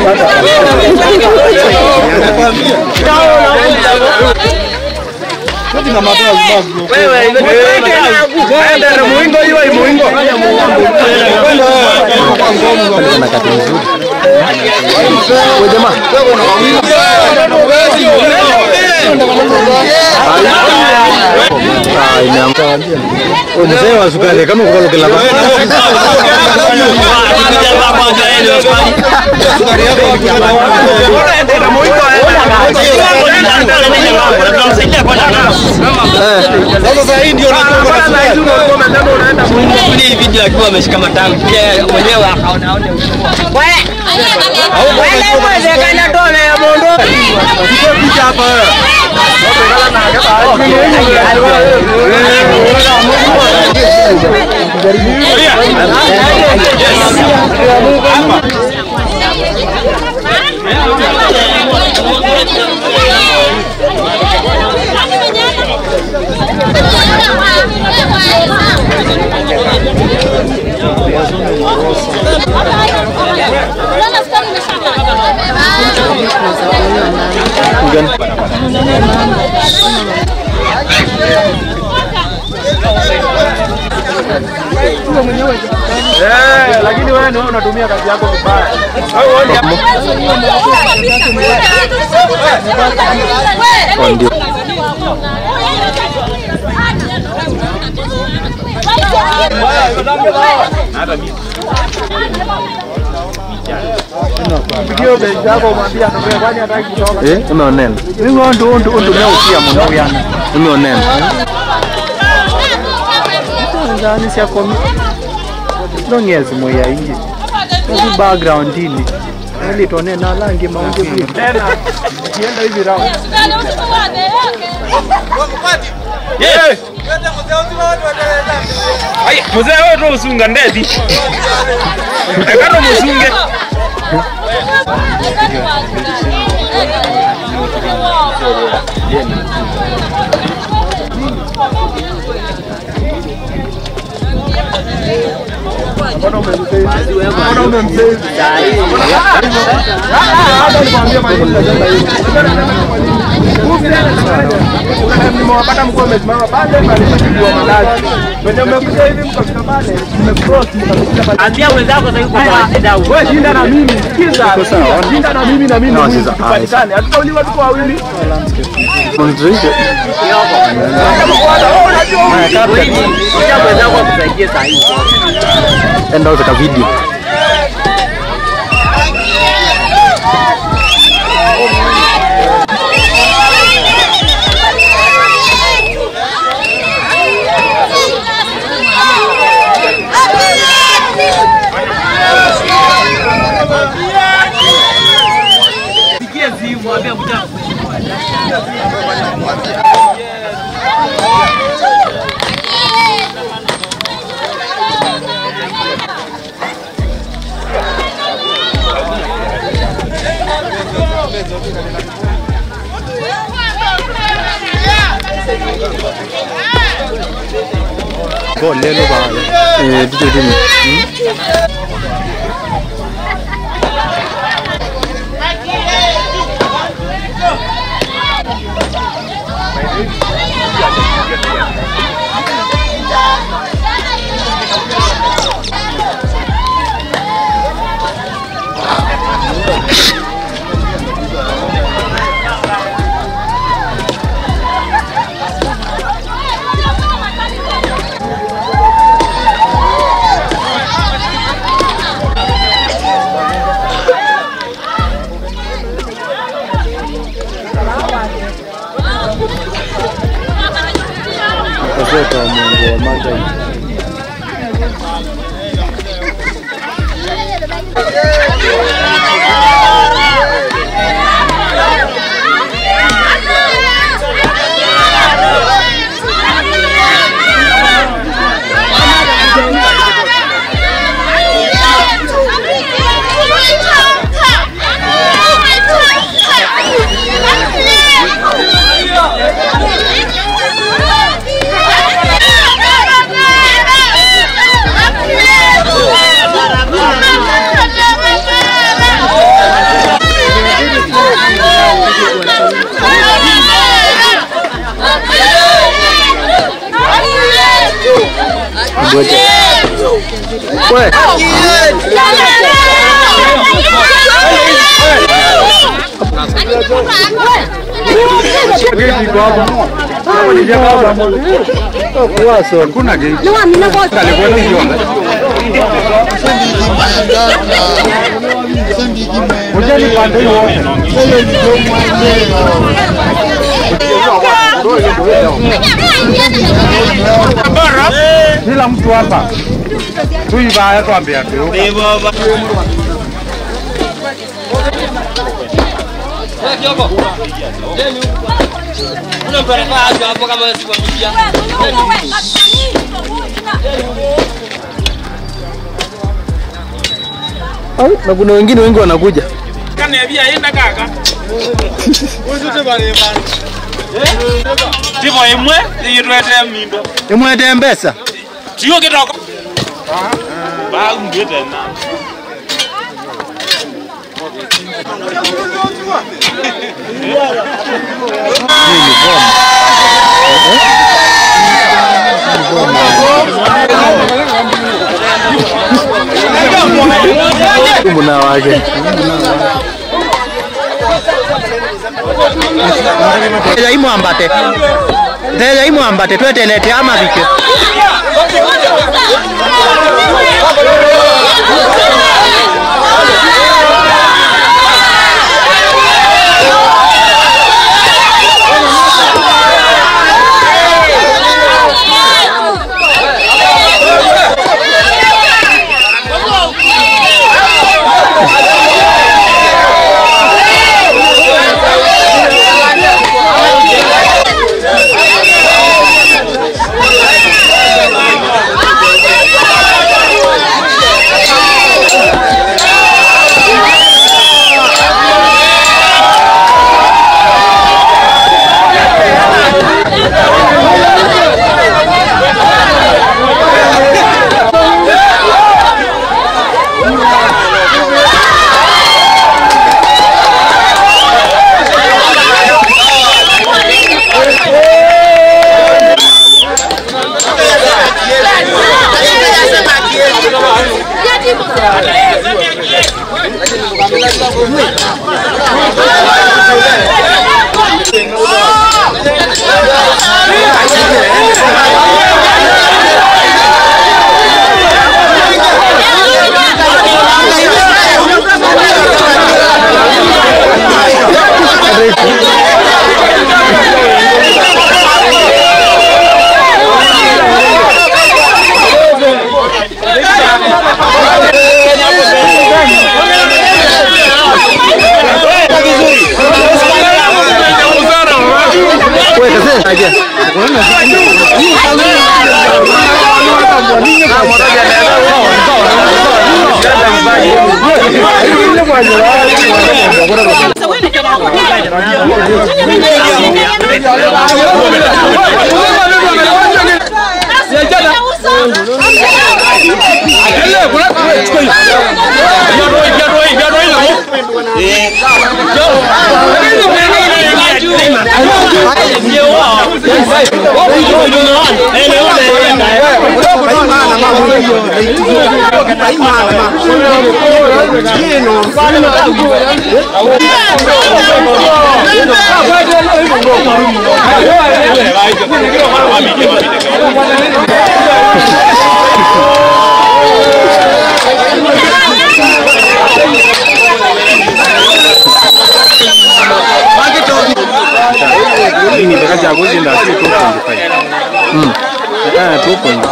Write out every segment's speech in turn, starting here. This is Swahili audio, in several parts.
mzee wa sukari kama kukalukila Sasa hii ndio Hii video akiwa ameshika matamki yeye mwenyewe akaona aone lakini wewe ni wewe unatumia kazi yako vibaya. Hiyo bei yako umwambia ndio kwani hataki kutoka. Eh, umeonena. Ningo ndo ndo ndo leo pia mwana yana. Umeonena. Ndani si akomi. Ndongezi moya ingi. Kwa background ini. Ili tuone na langi maunge pia. Tena kienda hivi round. muzee wetu usunga ndeti ekano musunge Mbona umemsave? Mbona umemsave? Hata nikwambia maneno najamba hivi. Nimewapata mkuu amesimama pale pale kwa malazi. Wenye mmekuja hivi mkafika pale, mmecross mkafika pale. Ambia wenzako sasa yuko kwa shida huko. Wewe shinda na mimi. Sikiza. Shinda na mimi na mimi. No, mimi, sasa, Tupatikane. Hatutauliwa tuko wawili. Mzee. Kuja wenzako akusaidie saa hii. Enda utaka video. Sikie simu ambia kuja. Go lelo ba. Eh, DJ Dini. Kazeta wa Mungu wa Magai. Yeah. gate iko hapa. Hapo ni jengo hapa. Kwa so. Kuna gate. Alikuwa ni jonga. Ujani pande hiyo. Kila mtu hapa. Tuiba twambia tu. Wewe Kioko. Deni huko. Kuna mtu anakaa hapo hapo kama wewe sikwambia. na kuna wengine wengi wanakuja Kaniambia enda kaka. Tivo imwe iyitwete mindo. imwete mbesa Tiyo kitoko. Ba ngete na. muna wake Teja imwambate. Teja imwambate twetelete ama vike. ini ndakacha kuzinda si 2.5 mm eh 2.5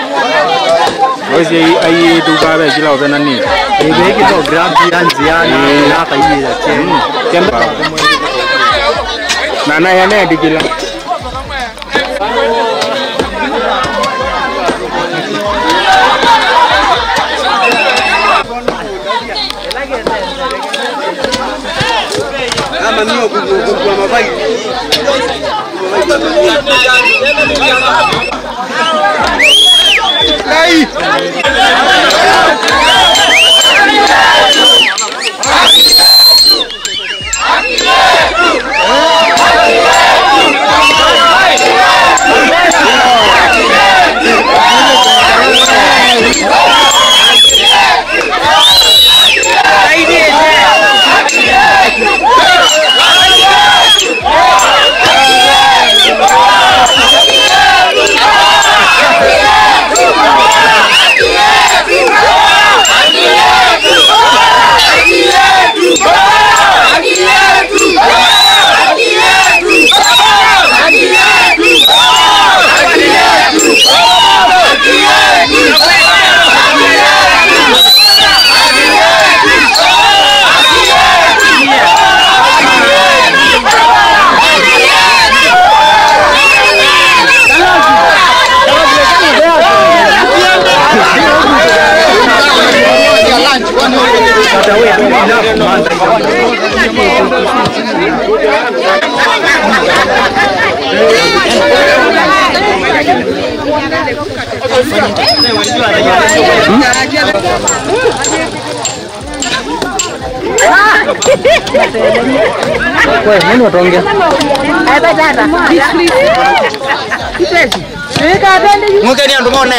Oisi ai tukabe kila opena ni Ebe kito grab yanziana na kaiyira cheni. kemba na na yana dikila Hey! Wewe nani wataongea? Mwekeni andu mone.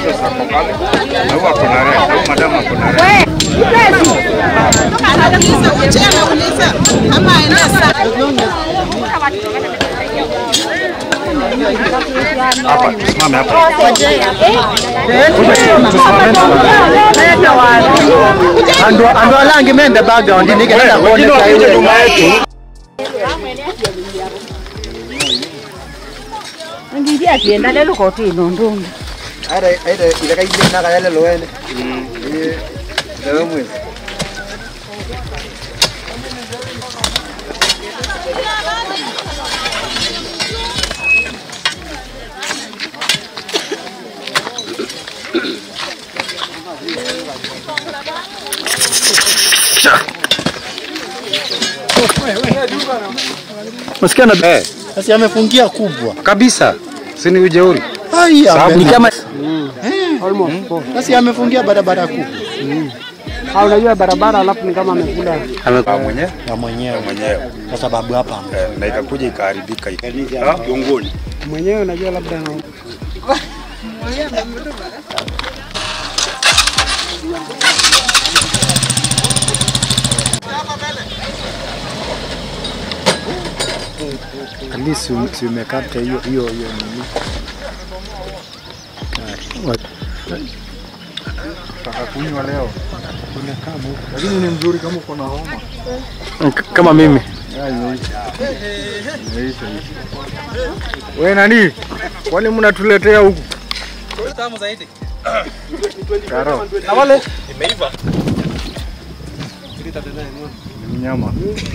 Andu andu alangi mende background ni kenda kuoneka hiyo. Ngiria tienda lelo kotino ndungu. Aida aida ileka ile na kayale loene. Eh. Lewe mwe. Msikia na Eh, basi amefungia kubwa. kabisa. Si ni ujeuri. Ai, Sababu ni ni kama basi amefungia barabara kubwa. unajua barabara alafu ni kama amekula Amekuwa mwenyewe Na mwenyewe mwenyewe. kwa sababu hapa Eh, na ikakuja ikaharibika. Ah, Kiongoni. mwenyewe, unajua labda na at least si- si umekata hiyo hiyo hiyo nini. Kunywa leo. Lakini ni mzuri kama uko na homa. Kama mimi. Wewe nani? Kwani mnatuletea huku? Karo. Na wale imeiva. Mnyama.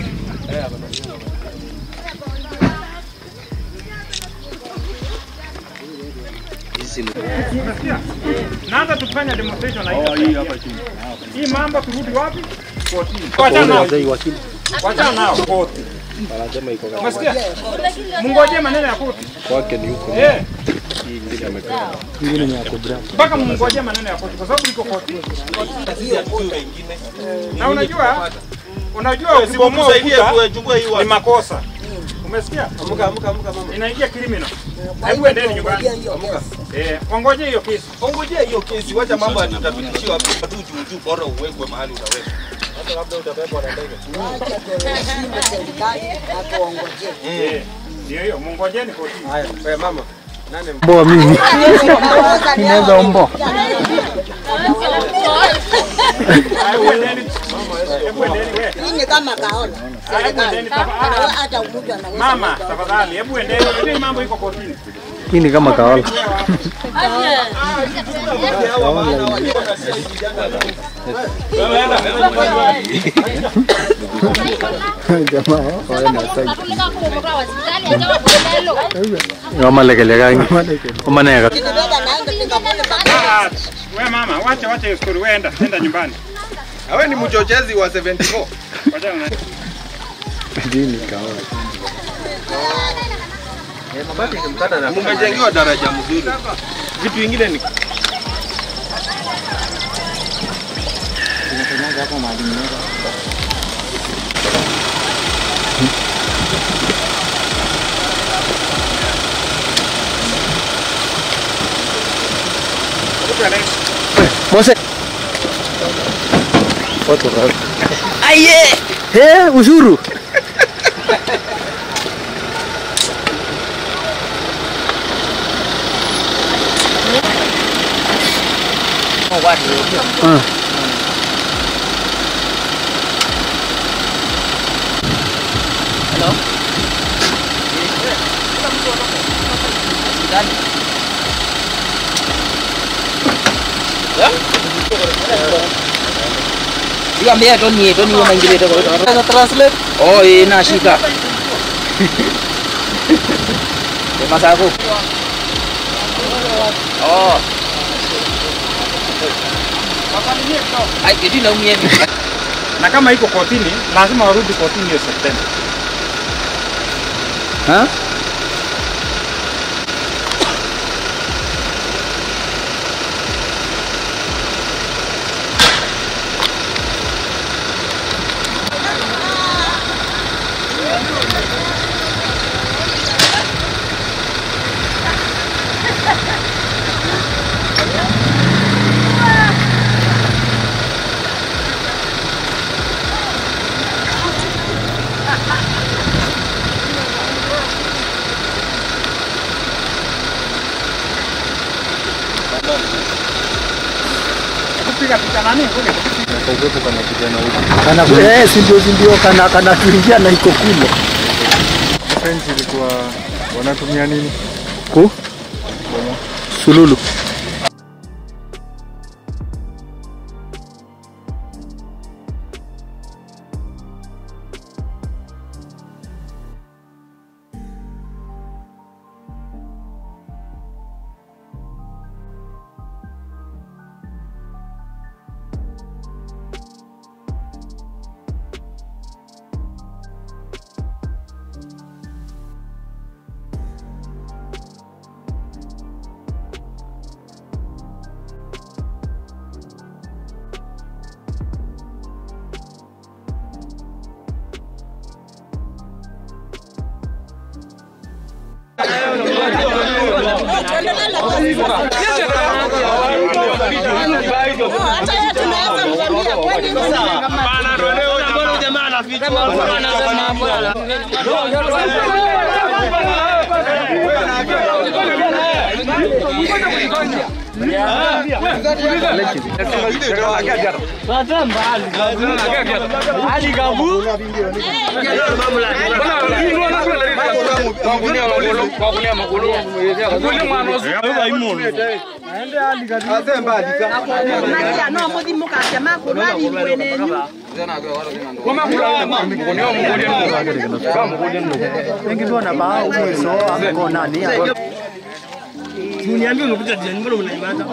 Naanza tufanya demonstration na hii hapa chini. Hii mambo turudi wapi? Kotini. Wacha nao. Wacha nao koti. Umesikia? Mngojee maneno ya koti. Kwake ni huko. Eh, Ingine ni ya kubra. mpaka mngojee maneno ya koti kwa sababu iko koti. Na unajua unajua ukibomoa ukuta ni makosa. Umesikia? Amka amka amka mama. Inaingia criminal. Hebu endeni nyumbani. Eh, wangoje hiyo kesi. Ongojea hiyo kesi, wacha mambo yatutapitishiwa hapa tu juu juu, bora uwekwe mahali utawekwa. Hata labda utabebwa na ndege. Eh, ndio hiyo, mngojeni kotini. Haya, wewe mama. Mboa mimi. Inaweza ombo. Hebu endeni. Hebu endeni wewe. Hii ni kama kaona. Hebu endeni tafadhali. Hata mtu anaweza. Mama, tafadhali, hebu endeni. Unajua hii mambo iko kotini. Hii ni kama kawala. Jamaa waenda sasa. Wamalekele kangi. Wamaneka. Kinibeba naenda Singapore mpaka Ah, Wewe mama, wacha wacha hiyo story, wewe enda, enda nyumbani. Wewe ni mchochezi wa 74. Wacha una Dini kawala. Mumejengewa daraja mzuri. Vitu vingine ni Mose. Foto rasa. Aye. Eh, ushuru. Ah. Siambia Tony, Tony yo maingilio kwa kwa translate. Oh, eh nashika. Sema zako. Oh. Ai, kitu na umie. na kama iko kotini lazima warudi kotini hiyo Septemba. Ha? Kupiga picha nani? Kana eh, si ndio si ndio kana kana tuingia na iko kule. Fence ilikuwa wanatumia nini? Ku sululu. Hata yeye tunaweza mvamia kwani Wengi tu wanabao mweso amko nani? Mniambie umekuja jiani, mbona mnaimata?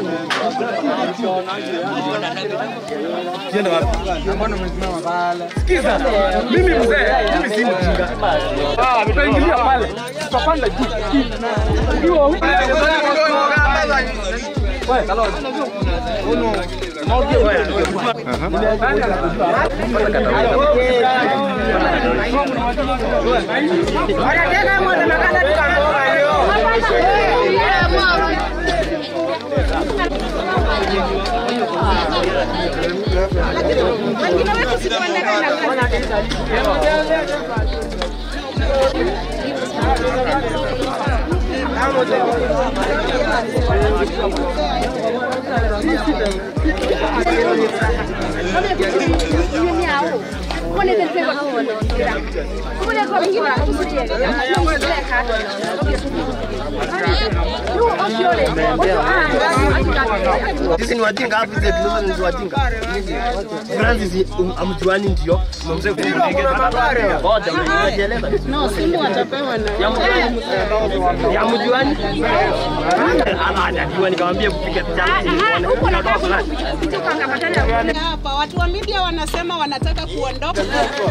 Kienda wapi? Sikiza, mimi mzee, mimi si mjinga. Ah, tutaingilia pale. Tutapanda juu. Ndio. Wewe, kalo. Sisi ni wajinga hapo hizo tulizo ni wajinga. Francis amjuani ndio. Mzee kumpiga. Ngoja mnajieleza. No, simu atapewa na Ya mjuani? Ana hajajua nikamwambia kupiga picha. Unatoa fulani. hapa watu wa media wanasema wanataka kuondoka.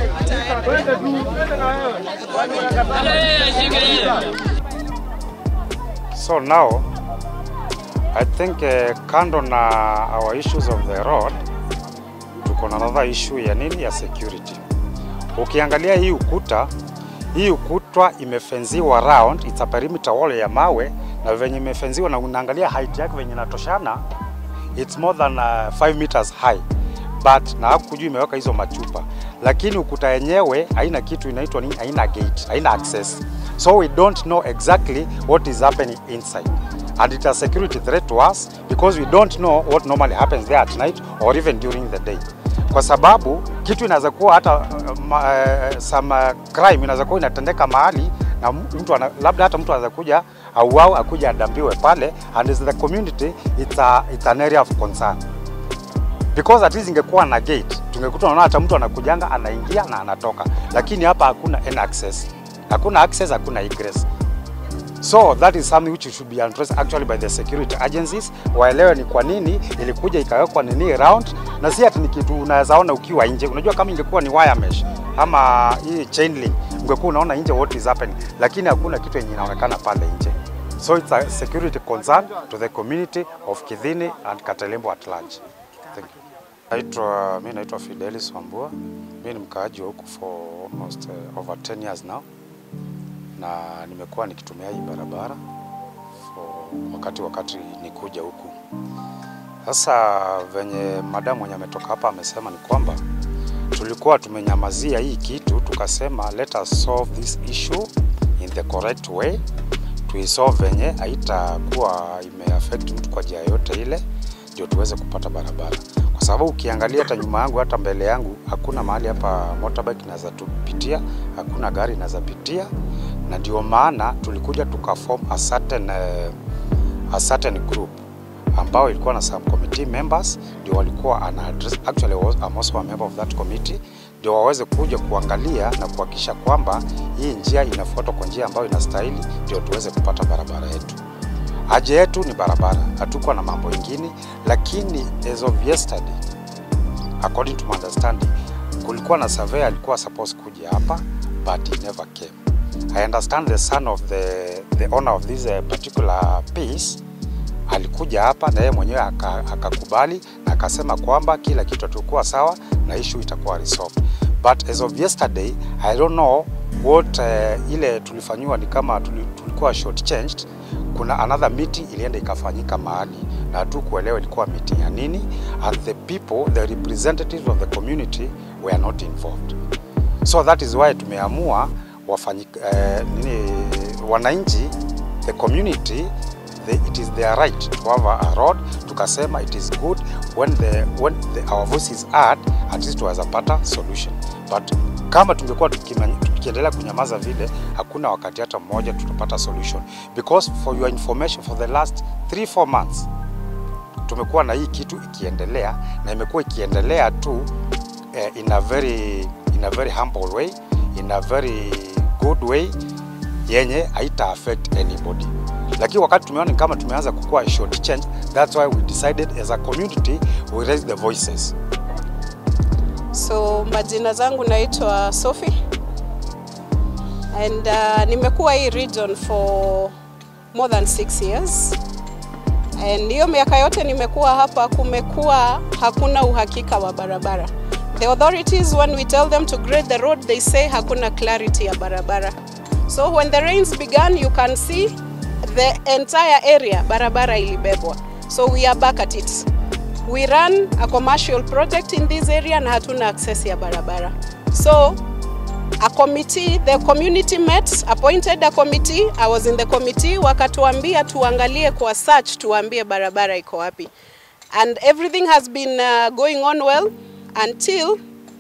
So now, I think uh, kando na our issues of the road, tuko na another issue ya nini ya security. Ukiangalia hii ukuta, hii ukuta imefenziwa round, it's a perimeter wall ya mawe na venye imefenziwa na unaangalia height yake venye inatoshana, it's more than 5 uh, meters high but na hapo juu imeweka hizo machupa, lakini ukuta yenyewe haina kitu inaitwa nini, haina gate, haina access, so we don't know exactly what is happening inside and it's a security threat to us because we don't know what normally happens there at night or even during the day, kwa sababu kitu inaweza kuwa hata uh, ma, uh, some uh, crime inaweza kuwa inatendeka mahali na mtu ana, labda hata mtu anaweza kuja auau akuja adambiwe pale and as the community it's, a, it's an area of concern because at least ingekuwa na gate tungekuta unaona hata mtu anakujanga anaingia na anatoka, lakini hapa hakuna any access, hakuna access, hakuna egress. So that is something which should be addressed actually by the security agencies, waelewe ni kwa nini ilikuja ikawekwa nini round, na si ati ni kitu unaweza ona ukiwa nje. Unajua kama ingekuwa ni wire mesh ama hii chain link, ungekuwa unaona nje what is happening, lakini hakuna kitu yenye inaonekana pale nje. So it's a security concern to the community of Kidhini and Katelembo at large. Thank you. Naitwa, mi naitwa Fidelis Wambua. Mi ni mkaaji wa huku for almost uh, over 10 years now, na nimekuwa nikitumia hii barabara for wakati wakati nikuja huku. Sasa venye madamu mwenye ametoka hapa amesema ni kwamba tulikuwa tumenyamazia hii kitu, tukasema let us solve this issue in the correct way, tuisolve venye haitakuwa imeaffect mtu kwa njia yote ile, ndio tuweze kupata barabara kwa sababu ukiangalia hata nyuma yangu hata mbele yangu hakuna mahali hapa motorbike inaweza tupitia, hakuna gari inaweza pitia, na ndio maana tulikuja tukaform a certain, uh, a certain group ambao ilikuwa na subcommittee members ndio walikuwa ana address, actually I was, I'm also a member of that committee, ndio waweze kuja kuangalia na kuhakikisha kwamba hii njia inafuatwa kwa njia ambayo inastahili, ndio tuweze kupata barabara yetu. Haja yetu ni barabara, hatukuwa na mambo ingine, lakini as of yesterday, according to my understanding, kulikuwa na surveyor alikuwa supposed kuja hapa but he never came. I understand the son of the, the owner of this uh, particular piece alikuja hapa na yeye mwenyewe akakubali na akasema kwamba kila kitu atakuwa sawa na issue itakuwa resolved. But as of yesterday, I don't know what uh, ile tulifanyiwa ni kama tulikuwa short changed. Kuna another meeting ilienda ikafanyika mahali na hatukuelewa ilikuwa meeting ya nini, and the people the representatives of the community were not involved. So that is why tumeamua wafanyi, uh, nini, wananchi the community the, it is their right to have a, a road. Tukasema it is good when the, when the, our voice is heard, at least tuweza pata solution, but kama tungekuwa tukiendelea kunyamaza vile, hakuna wakati hata mmoja tutapata solution, because for your information, for the last 3 4 months tumekuwa na hii kitu ikiendelea na imekuwa ikiendelea tu eh, in a very in a very humble way, in a very good way yenye haita affect anybody lakini wakati tumeona kama tumeanza kukua short change, that's why we decided as a community we raise the voices. So majina zangu naitwa Sophie and uh, nimekuwa hii region for more than six years and hiyo miaka yote nimekuwa hapa, kumekuwa hakuna uhakika wa barabara. The authorities when we tell them to grade the road they say hakuna clarity ya barabara. So when the rains began you can see the entire area barabara ilibebwa. So we are back at it. We run a commercial project in this area na hatuna access ya barabara. So a committee, the community met, appointed a committee. I was in the committee, wakatuambia tuangalie kwa search, tuambie barabara iko wapi. And everything has been uh, going on well until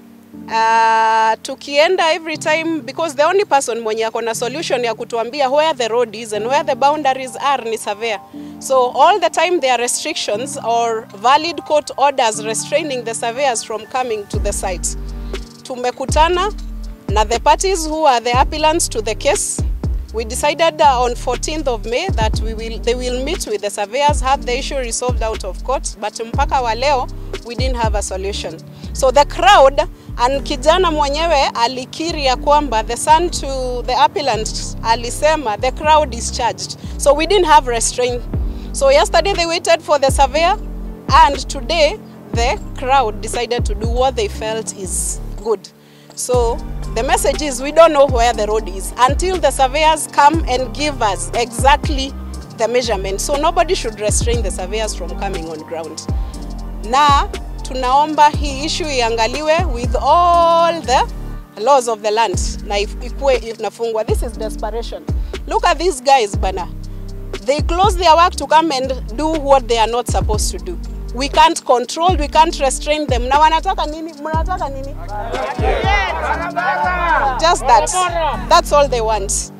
uh, tukienda every time because the only person mwenye ako na solution ya kutuambia where the road is and where the boundaries are ni surveyor. So all the time there are restrictions or valid court orders restraining the surveyors from coming to the site. Tumekutana na the parties who are the appellants to the case. We decided uh, on 14th of May that we will, they will meet with the surveyors, have the issue resolved out of court, but mpaka wa leo we didn't have a solution. So the crowd and kijana mwenyewe alikiri ya kwamba the son to the appellant alisema the crowd is charged. So we didn't have restraint. So yesterday they waited for the surveyor and today the crowd decided to do what they felt is good. So the message is we don't know where the road is until the surveyors come and give us exactly the measurement. So nobody should restrain the surveyors from coming on ground. Na tunaomba hii issue iangaliwe with all the laws of the land na ikuwe inafungwa. This is desperation. Look at these guys bana. They close their work to come and do what they are not supposed to do. We can't control, we can't restrain them. Na wanataka nini? Mnataka nini? Just that. That's all they want.